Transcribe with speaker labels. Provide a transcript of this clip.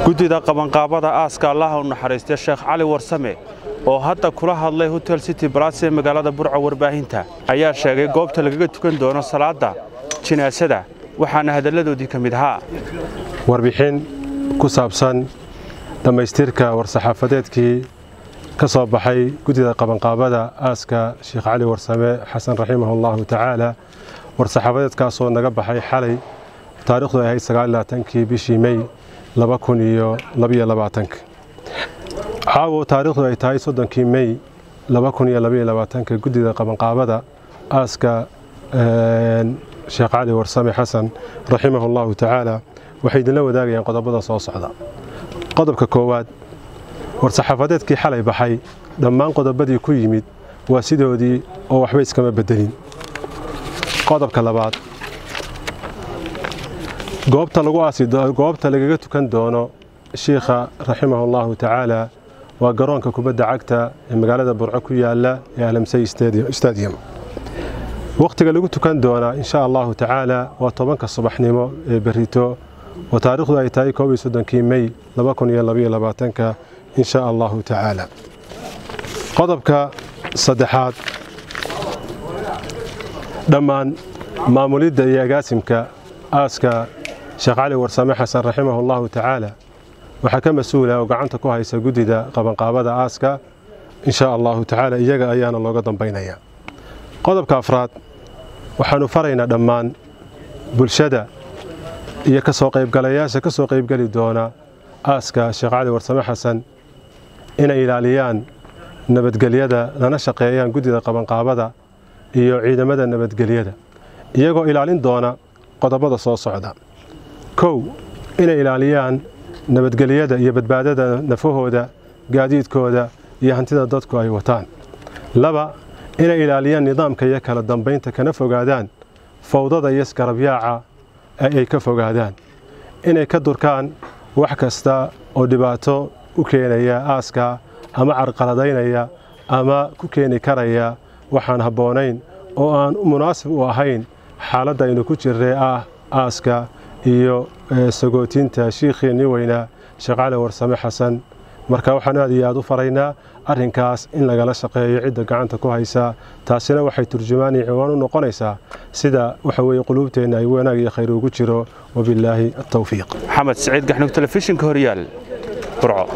Speaker 1: guddida qabanqaabada aaska allaha u naxariistay sheekh cali warsame oo hadda kula hadlay hotel city balas ee magaalada burco warbaahinta ayaa sheegay goobta lagaga tukan doono salaadda jinaasada waxaana hadalladoodii ka mid ahaa
Speaker 2: warbixin ku saabsan dhammaystirka war-saxaafadeedkii ka soo baxay guddida qabanqaabada aaska sheekh cali warsame xasan raximah allahu tacaala war-saxaafadeedkaasoo naga baxay xalay taarikhdu ay ahayd sagaallaatankii bishii mey laba kun iyo labaiyo labaatanka caawo taarikhdu ay tahay soddonkii mey laba kun iyo labaiyo labaatanka guddida qabanqaabada aaska sheekh cali warsame xasan raximah allahu tacaala waxay idinla wadaagayaan qodobada soo socda qodobka koowaad war-saxaafadeedkii xalay baxay dhammaan qodobadii ku yimid waa sidoodii oo waxba iskama beddelin qodobka labaad goobta lagu aasi goobta lagaga tukan doono shiikha raximah allahu tacaala waa garoonka kubadda cagta ee magaalada burco ku yaala ee alamsey stadium wakhtiga lagu tukan doonaa insha allahu tacaala waa tobanka subaxnimo ee berito oo taarikhdu ay tahay koob iyo soddonkii mey laba kun iyo labaiyo labaatanka insha allahu tacaala qodobka saddexaad dhammaan maamulidda iyo agaasimka aaska sheekh cali warsame xasan raximah allahu tacaala waxaa ka mas-uula oo gacanta ku haysa guddida qabanqaabada aaska insha allahu tacaala iyaga ayaana looga dambaynaya qodobka afraad waxaannu faraynaa dhammaan bulshada iyo ka soo qaybgalayaasha ka soo qaybgeli doona aaska sheekh cali warsame xasan inay ilaaliyaan nabadgelyada lana shaqeeyaan guddida qabanqaabada iyo ciidamada nabadgelyada iyagoo ilaalin doona qodobada soo socda kow inay ilaaliyaan nabadgelyada iyo badbaadada nafahooda gaadiidkooda iyo hantida dadku ay wataan laba inay ilaaliyaan nidaamka iyo kala dambaynta kana fogaadaan fawdada iyo isgarabyaaca ay ka fogaadaan inay ka durkaan wax kasta oo dhibaato u keenaya aaska ama carqaladaynaya ama ku keeni karaya waxaan habboonayn oo aan munaasib u ahayn xaaladda aynu ku jirray ah aaska iyo sagootinta shiikhiinii weynaa sheekh cali warsame xasan marka waxaan aad iyo aad u faraynaa arrinkaas in lagala shaqeeyo cidda gacanta ku haysa taasina waxay turjumaani ciwaan u noqonaysaa sida waxa weeye quluubteenna ay wanaag iyo khayr ugu jiro wabillaahi atawfiiq
Speaker 1: maxamed siciid gaxnug telefishinka horyaal burco